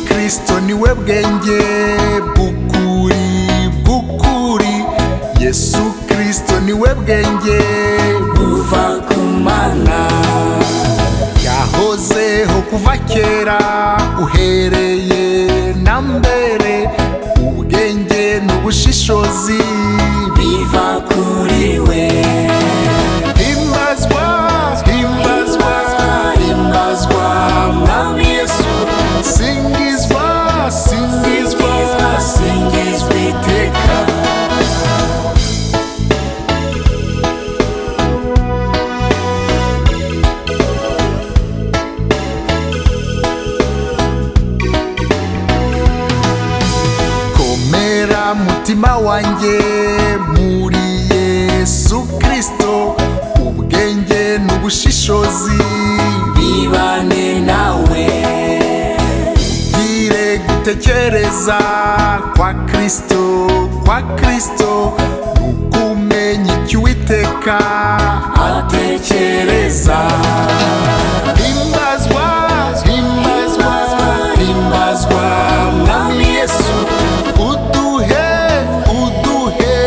kristo ni we bwenge bw'ukuri bw'ukuri yesu kristo ni we bwenge buva ku mana bwahozeho kuva kera uhereye na mbere ubwenge n'ubushishozi biva kuri we himbazwa himbazwa himbazwa mwami yesu singizwa singizwa singizwa singizwa iteka komera mutima wanjye muri yesu kristo ubwenge n'ubushishozi bibane nawe bwire gutekereza kwa kristo kwa kristo ukumenya icyo uwiteka atekereza himbazwa himbazwa himbazwa mwami yesu uduhe uduhe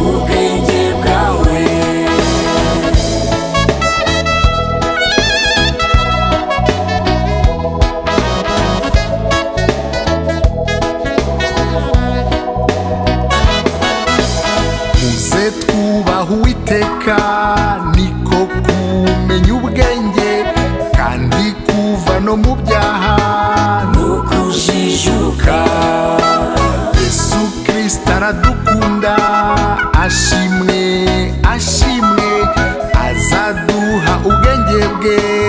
ubwenge bwawe muze twubaha uwiteka niko kumenya ubwenge kandi kuva no mu byaha nukujijuka yesu kirisita aradukunda ashimwe ashimwe azaduha ubwenge bwe